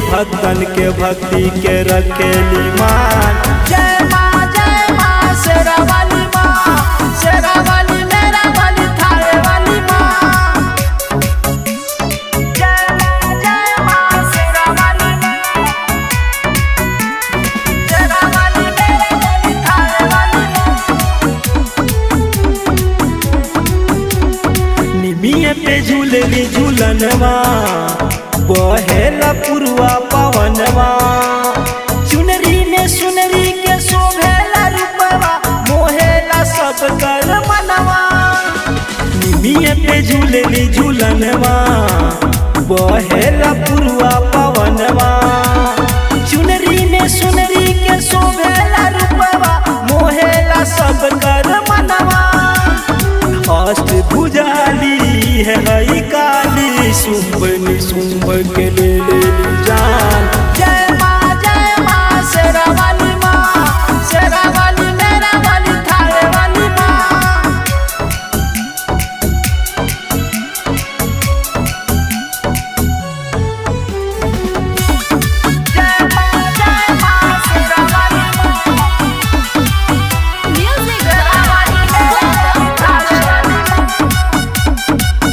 भक्तन के भक्ति के रखेली मान जय माँ जय माँ शेरा वाली माँ शेरा वाली मेरा वाली थारे वाली माँ जय माँ जय माँ शेरा वाली माँ शेरा वाली मेरा वाली थारे वाली माँ निमिये पे झूलली झूलनवा बहेला पुरवा पवनवा चुनरी में सुनरी के शोभेला रूपवा मोहेला सब कर मनवा निमिये पे झूलली झूलनवा बहेला पुरवा पवनवा चुनरी में सुनरी के शोभेला रूपवा मोहेला सब कर मनवा अष्ट भुजाली है हई काली सुम्ब निसुम्ब के ले लेली जान जय माँ जय माँ शेरा वाली माँ शेरा वाली मेरा वाली थारे वाली माँ जय माँ जय माँ शेरा वाली माँ म्यूजिक शेरा वाली मेरा वाली थारे वाली माँ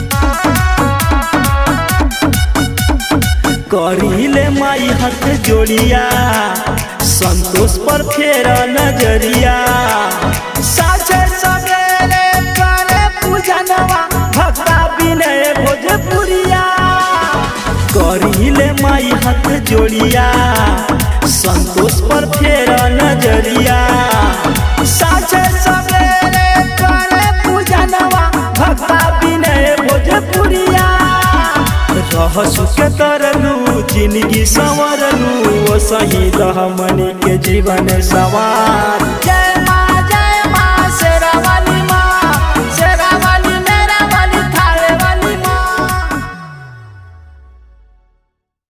करीले माई हाथ जोड़िया संतोष पर फेरा नजरिया साझे सवेरे करे पूजनवा भक्ता विनय भोजपुरिया करीले माई हाथ जोड़िया संतोष पर फेरा नजरिया साझे सवेरे करे पूजनवा भक्ता विनय भोजपुरिया रह सुख तरलू जिंदगी संवरलू वो सही रह मनी के जीवन सवार जय माँ